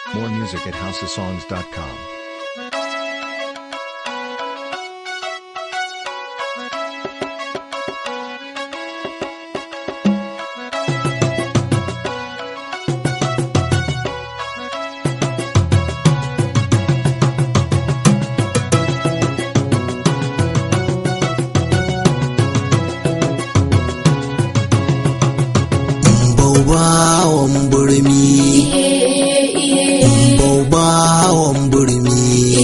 More music at houseofsongs.com. Baubawan burmi Baubawan burmi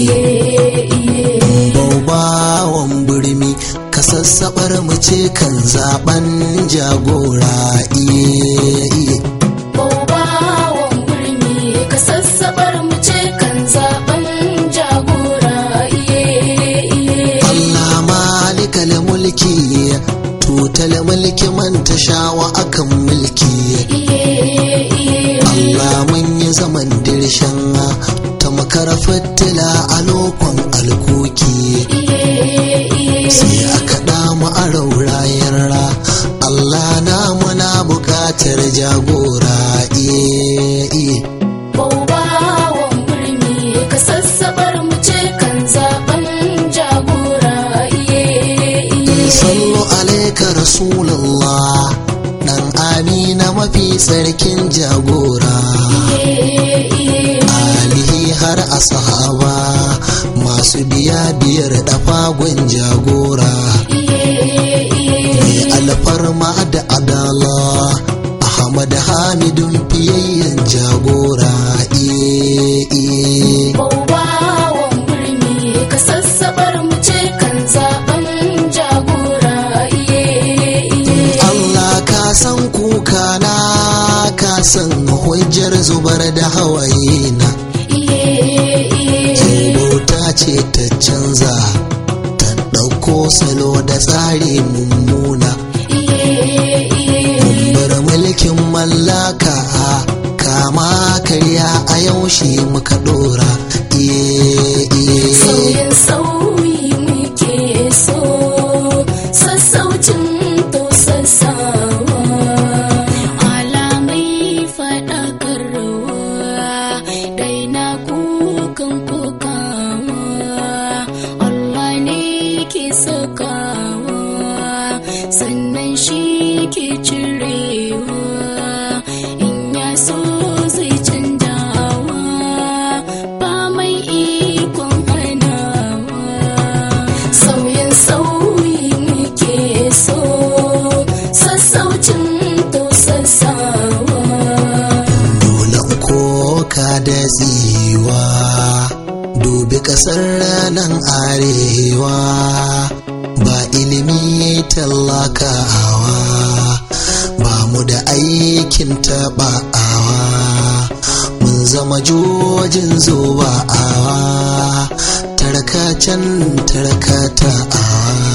Baubawan burmi ka sassaɓar mu ce kan zaben jagora iye iye Baubawan burmi ka sassabar mu ce kan zaben jagora iye iye. Allah malikal mulki tutal mulki man tashawa akan mulki Iye iye. Allah mun yi zaman dirshan ta makara fitila a lokon alkoki Iye iye. sai aka damu a raurayar ra Allah na muna bukatar jagora iye iye Baubawan burmi ka sassabar mu ce kan zaben jagora iye iye. sallu alaika rasulallah dan amina mafi tsarkin jagora Iye iye. alihi har a sahaba masu biya biyar dafagon jagora Iye iye. mai alfarma da adala ahmad hamidun fiyayyen jagora iye iye Baubawan burmi ka sassabar mu ce kan zaben jagora iye iye. Allah ka san kuka na ka san hujjar zubar da hawaye na Iye iye. bauta ce ta canza ta ɗauko salo da tsari mummuna Iye iye. bar mulkin mallaka kama karya a yaushe muka ɗora iye iye Sauyin sauyi muke so sassaucin to sassawa alamai faɗakarwa daina kukan kokawa Allah ne ke sakawa sannan shi ke cirewa in ya so zai canjawa ba mai ikon hanawa sauyin sauyi muke so sassaucin to sassawa dole koka da tsiwa dubi ƙasar nan arewa ba ilimi tallakawa ba mu da aikin taɓa'awa mun zama jojin zoba'awa tarkacen tarkata'awa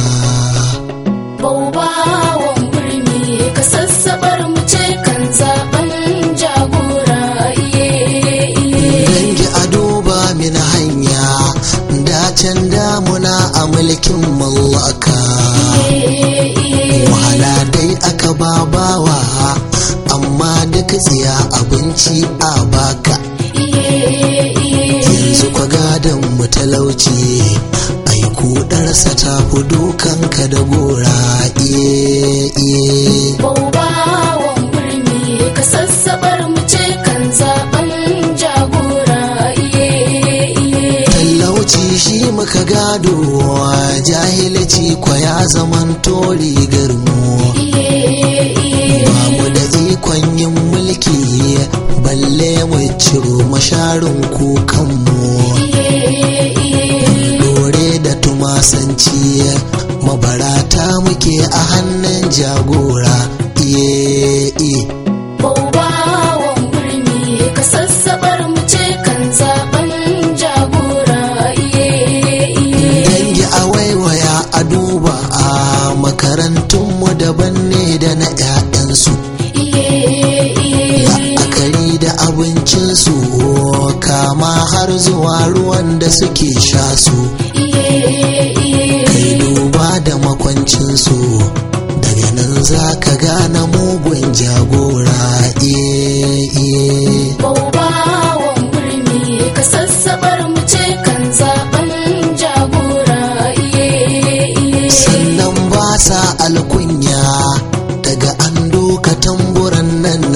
Baubawan burmi ka sassabar mu ce kan zaben jagora iye iye. dangi a duba min hanya dacen damuna a mulkin mallaka Iye iye. wahala dai aka babawa amma duk tsiya abinci a baka Iye iye. yanzu kwa gadon mu talauci ai kudarsa ta fi dukanka da gora iye iye Baubawan burmi ka sassabar mu ce kan zaben jagora iye iye. talauci shi muka gado jahilci kwa ya zaman tori garmu Iye iye. ba mu da ikon yin mulki balle mu ciro masharin kukanmu Iye iye. dore da tumasanci mabarata muke a hannun jagora iye iye Baubawan burmi ka sassabar mu ce kan zaben jagora iye iye. dangi a waiwaya a duba a makarantunmu daban ne da na 'ya'yansu Iye iye. la'akari da abincinsu kama har zuwa ruwan da suke sha su Iye iye. kai duba da makwancinsu daga nan za ka gane mugun jagora iye iye Baubawan burmi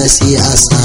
na siyasa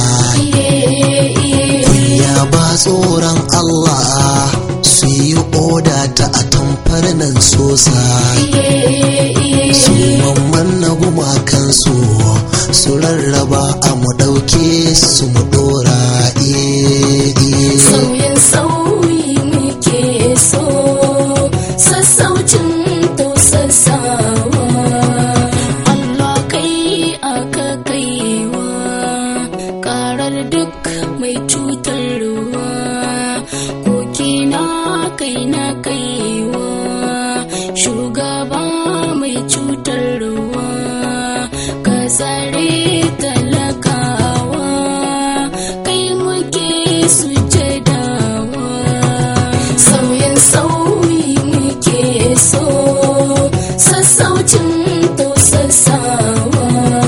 kunya ba tsoron Allah su yi oda ta a tamfar nan sosa su mamman na gumakansu su rarraba a mu ɗauke su mu ɗora eh, eh. Sauyin sauyi muke so, sassaucin tausasawa. Allah kai aka kaiwa, karar duk mai cutarwa. Kokina kai na kaiwa, shugaba mai cutarwa. Ka tsare talakawa, kai muke sujadawa. Sauyin sauyi muke so, sassaucin tausasawa.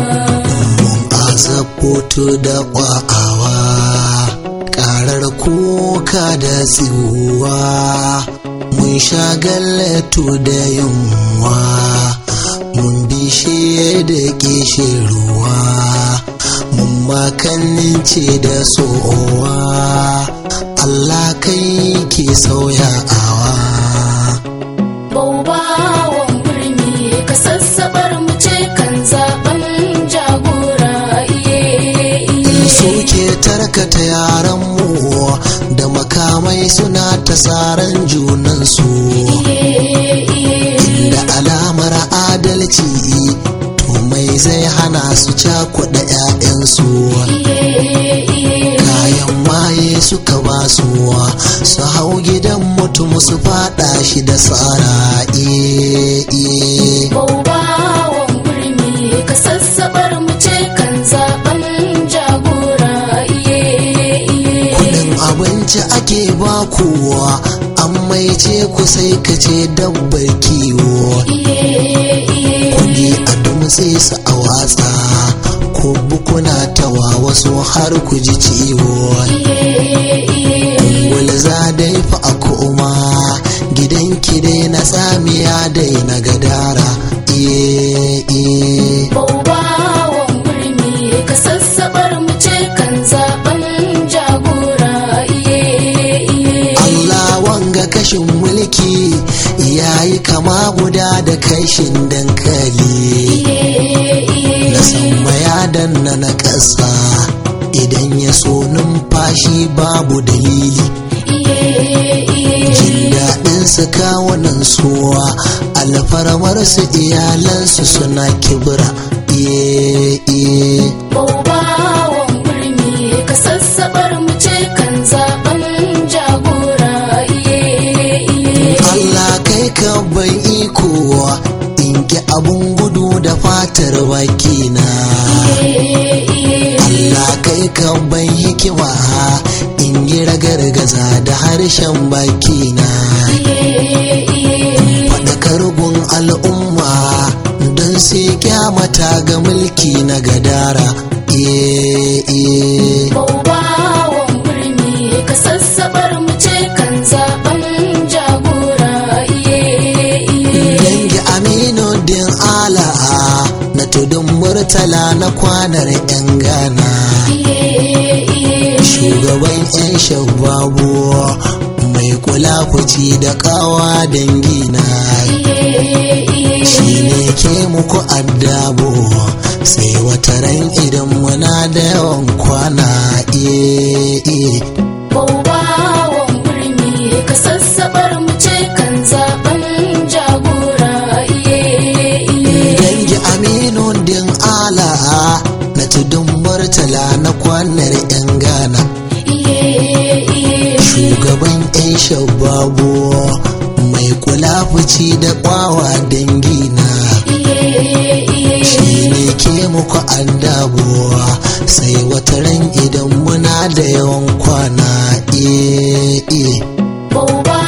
azaboto da ƙwa'awa ƙarar kuka da tsiwa mun sha gallatu da yunwa mun bishe da ruwa mun makannin ce da sowa Allah kai ke sauyawa Baubawan birni ka sassabar mu ce kan zaben jagora iye iye. suke tarkata yaranmu da makamai suna ta saran junansu da alamar adalci to mai zai hana su cakuɗa 'ya'yansu kayan maye suka ba su su hau gidan mutum su fada shi da tsara iye iye Baubawan birni ka sassabar mu ce kan zaben jagora iye iye. kudin abinci ake ba kowa an maice ku sai ka ce dabbar kiwo Iye iye. kudi a dumtse su a watsa ko bukuna tawa wasu har ku ji ciwo wani za dai fa a koma gidan ki dai na tsamiya dai na gadara iye iye Baubawan birni ka sassabar mu ce kan zaben jagora iye iye. Allah wanga kashin mulki yayi kama guda da kashin dankali na sama ya danna na ƙasa idan ya so numfashi babu dalili jin daɗin su kawunan suwa alfarmar su iyalansu suna kibra iye iye Baubawan birni ka sassabar mu ce kan zaben jagora iye iye. Allah kai ka bai iko in ki abun gudu da fatar bakina Allah kai ka bai hikima in yi ragargaza da harshen bakina faɗakar gun al'umma don sai kyamata ga mulki na gadara iye iye Baubawan birni ka sassabar mu ce kan zaben jagora iye iye. dangi aminu din ala na tudun murtala na kwanar 'yan gana shugaban 'yan shababu mai kula kuci da kawa dangina shi ne ke muku addabo sai wata ran idan muna da yawan kwana iye iye Baubawan birni ka sassabar mu ce kan zaben jagora iye iye. dangi aminu din ala na tudun murtala na kwanar 'yan gana Iye iye. shugaban 'yan shababu mai kula fici da kwawa dangina shi ne ke muku addabuwa sai wata ran idan muna da yawan kwana iye iye Bauba